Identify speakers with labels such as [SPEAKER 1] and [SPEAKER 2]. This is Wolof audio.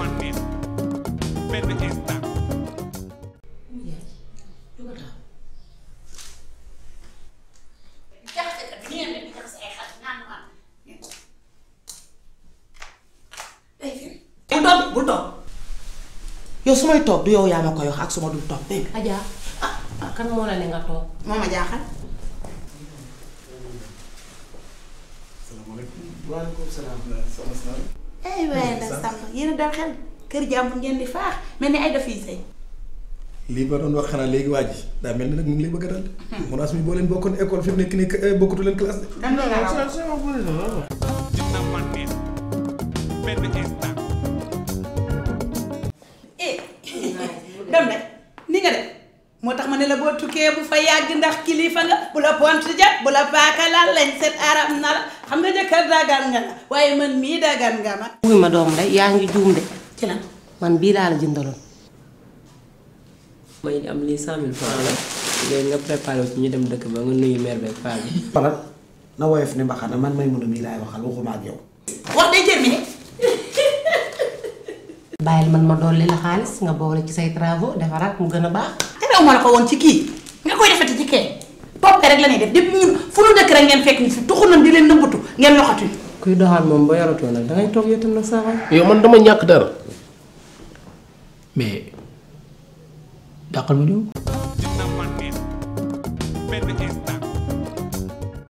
[SPEAKER 1] ma neex benn instant
[SPEAKER 2] bul toog bul toog yow su may toog du yow yaa ma koy wax ak su ma dul toog dégg nga
[SPEAKER 3] Adja ah kan moo la ne nga toog
[SPEAKER 2] moo ma jaaxal.
[SPEAKER 4] waaleykum salaam. soxna si naan.
[SPEAKER 2] ay waaye ndax sàmm yéen a dal xel kër jàmbur ngeen di faax mel ni ay daf yi sëy
[SPEAKER 4] lii ba doon wax xanaa léegi waa ji daa mel ni nag mu ngi lay bëgg a dal de. munaas mi boo leen bokkoon école fi mu nekk nii eh, bokkatu leen classe de.
[SPEAKER 2] dan la raw
[SPEAKER 1] dina ma neex benn instant
[SPEAKER 2] eh dem de ni nga def moo tax ma ne la boo tukkee bu fa yàgg ndax kilifa nga bu la pont jat bu la paaka laal lañ set aram na la xam nga jëkkër dagan nga la waaye man mii dagan nga ma
[SPEAKER 3] wuy ma doom day yaa ngi juum de
[SPEAKER 2] ci lan
[SPEAKER 3] man bii laa la jëndaloon
[SPEAKER 5] may am lii cent mille francs la léegi nga préparé wu ci ñu dem dëkk ba nga nuyu mère beeg paa bi.
[SPEAKER 6] xoolal na woyof ni mbaxana man may mun a mii laay waxal waxuma ak yow.
[SPEAKER 2] wax day terminé
[SPEAKER 3] bàyyil man ma dolli la xaalis nga boole ci say travaux defaraat mu gën a baax
[SPEAKER 2] terew ma la ko woon ci kii nga koy defati ci kee toppe rek la ñuy def depuis ñun fu nu dëkk rek ngeen fekk ni fi tuxu nañ di leen nëbbatu ngeen loxatuñ
[SPEAKER 5] kuy doxaan moom ba yaratoo nag dangay toog yow tam nag saa waay.
[SPEAKER 7] yow man dama ñàkk dara mais dàqal ma ñëw